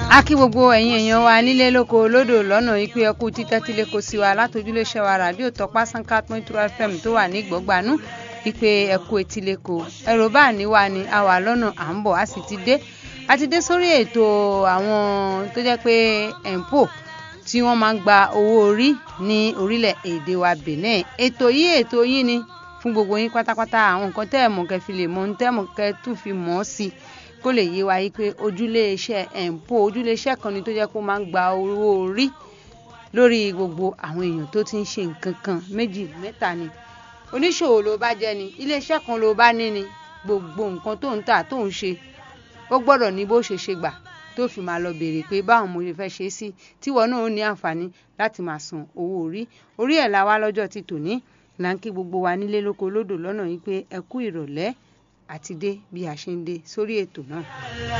a kí gbogbo ẹ̀yin èèyàn wa nílé lóko lódò lọ́nà ìpè ẹkú títẹ́tílé kò sí wa látòjúléṣẹ́ wa ràdíò tọpá sanka point two fm tó wà ní gbọ̀gbanú ìpè ẹkú etíléko ẹ̀rọ bá ní wa ni a wà lọ́nà à ń bọ̀ a sì ti dé a ti dé sórí ètò àwọn tó jẹ́ pé empo tí wọ́n máa ń gba owó orí ní orílẹ̀ èdè wa Benin ètò yìí ètò yìí ni fún gbogbo yín pátápátá àwọn nǹkan tẹ́ ẹ̀ mọ̀ kẹ́ fi lè mọ̀ ń tẹ́ mọ̀ kẹ́ tún fi mọ̀ ọ́ sí i kó lè yé wa yí pé ojúlé iṣẹ́ empo ojúlé iṣẹ́ kan ni tó jẹ́ kó máa ń gba owó orí lórí gbogbo àwọn èèyàn tó ti ń ṣe nǹkan kan méjì mẹ́ta ni oníṣòwò ló bá jẹ́ ni iléeṣẹ́ kan ló bá ní ni gbogbo nǹkan tó ń tà tó ń ṣe ó gbọ́dọ̀ ní bó ṣe ṣe gbà tó fi máa lọ béèrè pé báwọn mo ṣe fẹ́ ṣe sí tíwọ náà ó ní àǹfààní láti máa san owó orí orí ẹ̀ la wá lọ́jọ́ ti tòní là ń kí gbogbo wa nílé lóko lódò lọ́nà yìí pé ẹ kú ìrọ̀lẹ́ àti dé bí a ṣe ń dé sórí ètò náà.